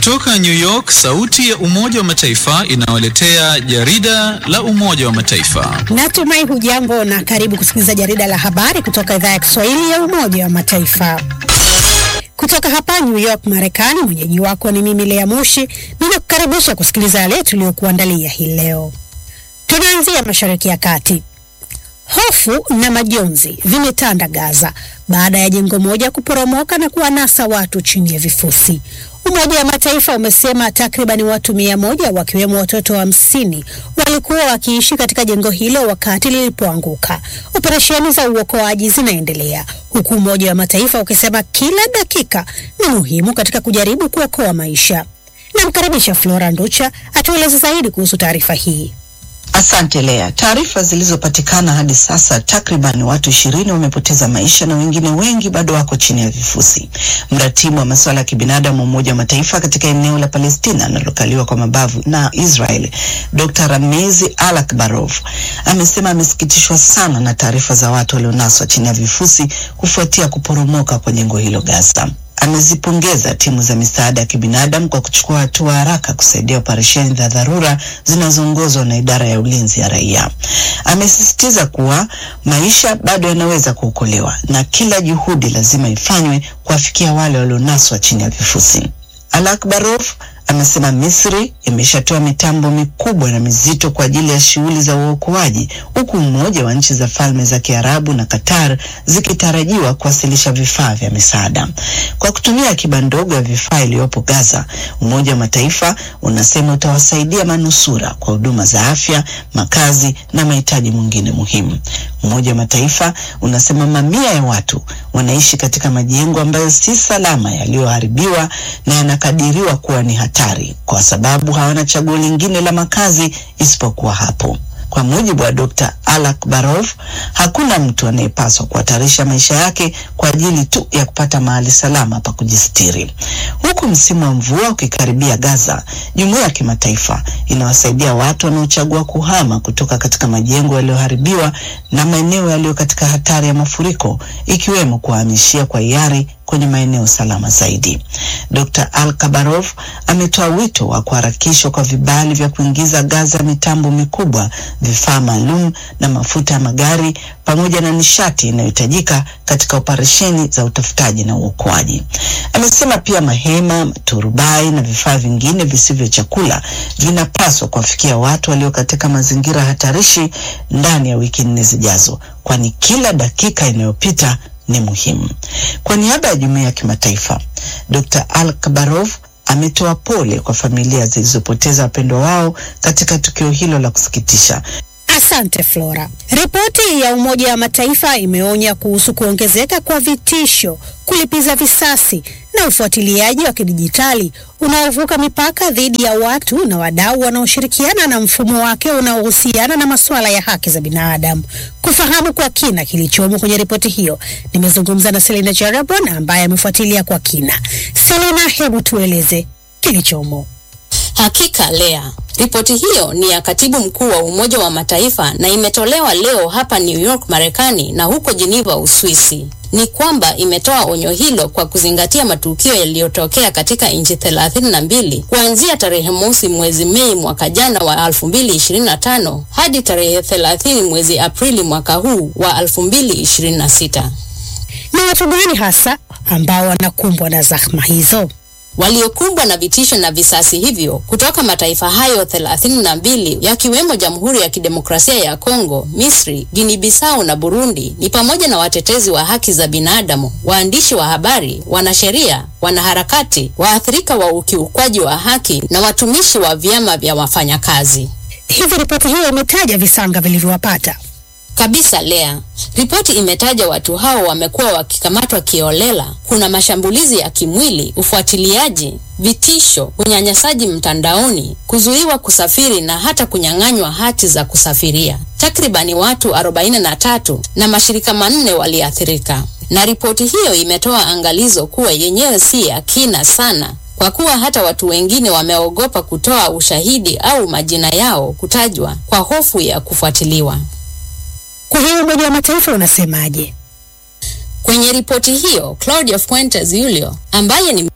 Kutoka New York, sauti ya Umoja wa Mataifa inawaletea jarida la Umoja wa Mataifa. Natumai hujambo na karibu kusikiliza jarida la habari kutoka idhaa ya Kiswahili ya Umoja wa Mataifa. Kutoka hapa New York, Marekani, mwenyeji wako ni mimi Lea Mushi, ninakukaribisha kusikiliza yale tuliyokuandalia hii leo. Tunaanzia Mashariki ya Kati. Hofu na majonzi vimetanda Gaza baada ya jengo moja kuporomoka na kuwanasa watu chini ya vifusi. Umoja wa Mataifa umesema takriban watu mia moja wakiwemo watoto hamsini wa walikuwa wakiishi katika jengo hilo wakati lilipoanguka. Operesheni za uokoaji zinaendelea huku Umoja wa Mataifa ukisema kila dakika ni muhimu katika kujaribu kuokoa maisha. Namkaribisha Flora Nducha atueleze zaidi kuhusu taarifa hii. Asante Lea. Taarifa zilizopatikana hadi sasa, takriban watu ishirini wamepoteza maisha na wengine wengi bado wako chini ya vifusi. Mratibu wa masuala ya kibinadamu wa Umoja wa Mataifa katika eneo la Palestina linalokaliwa kwa mabavu na Israel, Dr. Ramezi Alakbarov amesema amesikitishwa sana na taarifa za watu walionaswa chini ya vifusi kufuatia kuporomoka kwa jengo hilo Gaza. Amezipongeza timu za misaada ya kibinadamu kwa kuchukua hatua haraka kusaidia operesheni za dharura zinazoongozwa na idara ya ulinzi ya raia. Amesisitiza kuwa maisha bado yanaweza kuokolewa na kila juhudi lazima ifanywe kuwafikia wale walionaswa chini ya vifusi. Alakbarov amesema Misri imeshatoa mitambo mikubwa na mizito kwa ajili ya shughuli za uokoaji huku Umoja wa Nchi za Falme za Kiarabu na Qatar zikitarajiwa kuwasilisha vifaa vya misaada. Kwa kutumia akiba ndogo ya vifaa iliyopo Gaza, Umoja wa Mataifa unasema utawasaidia manusura kwa huduma za afya, makazi na mahitaji mengine muhimu. Umoja wa Mataifa unasema mamia ya watu wanaishi katika majengo ambayo si salama, yaliyoharibiwa na yanakadiriwa kuwa ni hatari kwa sababu hawana chaguo lingine la makazi isipokuwa hapo. Kwa mujibu wa Dr. Alakbarov, hakuna mtu anayepaswa kuhatarisha maisha yake kwa ajili tu ya kupata mahali salama pa kujistiri. Huku msimu wa mvua ukikaribia Gaza, jumuiya ya kimataifa inawasaidia watu wanaochagua kuhama kutoka katika majengo yaliyoharibiwa na maeneo yaliyo katika hatari ya mafuriko, ikiwemo kuhamishia kwa hiari kwenye maeneo salama zaidi. Dr. Al-Kabarov ametoa wito wa kuharakishwa kwa vibali vya kuingiza Gaza mitambo mikubwa, vifaa maalum na mafuta ya magari pamoja na nishati inayohitajika katika operesheni za utafutaji na uokoaji. Amesema pia mahema, turubai na vifaa vingine visivyo chakula vinapaswa kuwafikia watu walio katika mazingira hatarishi ndani ya wiki nne zijazo, kwani kila dakika inayopita ni muhimu. Kwa niaba ya jumuiya ya kimataifa, Dr. Al-Kabarov ametoa pole kwa familia zilizopoteza wapendwa wao katika tukio hilo la kusikitisha. Asante Flora. Ripoti ya Umoja wa Mataifa imeonya kuhusu kuongezeka kwa vitisho, kulipiza visasi na ufuatiliaji wa kidijitali unaovuka mipaka dhidi ya watu na wadau wanaoshirikiana na mfumo wake unaohusiana na masuala ya haki za binadamu. Kufahamu kwa kina kilichomo kwenye ripoti hiyo, nimezungumza na Selina Jarabon ambaye amefuatilia kwa kina. Selina, hebu tueleze kilichomo. Hakika Lea, ripoti hiyo ni ya katibu mkuu wa Umoja wa Mataifa na imetolewa leo hapa New York Marekani na huko Geneva Uswisi. Ni kwamba imetoa onyo hilo kwa kuzingatia matukio yaliyotokea katika nchi thelathini na mbili kuanzia tarehe mosi mwezi Mei mwaka jana wa 2025 hadi tarehe 30 mwezi Aprili mwaka huu wa 2026. Ni watu gani hasa ambao wanakumbwa na zahma hizo? waliokumbwa na vitisho na visasi hivyo kutoka mataifa hayo thelathini na mbili yakiwemo Jamhuri ya Kidemokrasia ya Kongo, Misri, Guinea Bissau na Burundi ni pamoja na watetezi wa haki za binadamu, waandishi wa habari, wanasheria, wanaharakati, waathirika wa ukiukwaji wa haki na watumishi wa vyama vya wafanyakazi. Hivi ripoti hiyo imetaja visanga vilivyowapata Kabisa Lea, ripoti imetaja watu hao wamekuwa wakikamatwa kiolela. Kuna mashambulizi ya kimwili, ufuatiliaji, vitisho, unyanyasaji mtandaoni, kuzuiwa kusafiri na hata kunyang'anywa hati za kusafiria. Takribani watu 43 na mashirika manne waliathirika, na ripoti hiyo imetoa angalizo kuwa yenyewe si ya kina sana kwa kuwa hata watu wengine wameogopa kutoa ushahidi au majina yao kutajwa kwa hofu ya kufuatiliwa. Kwa hiyo Umoja wa Mataifa unasemaje? Kwenye ripoti hiyo, Claudia Fuentes Julio ambaye ni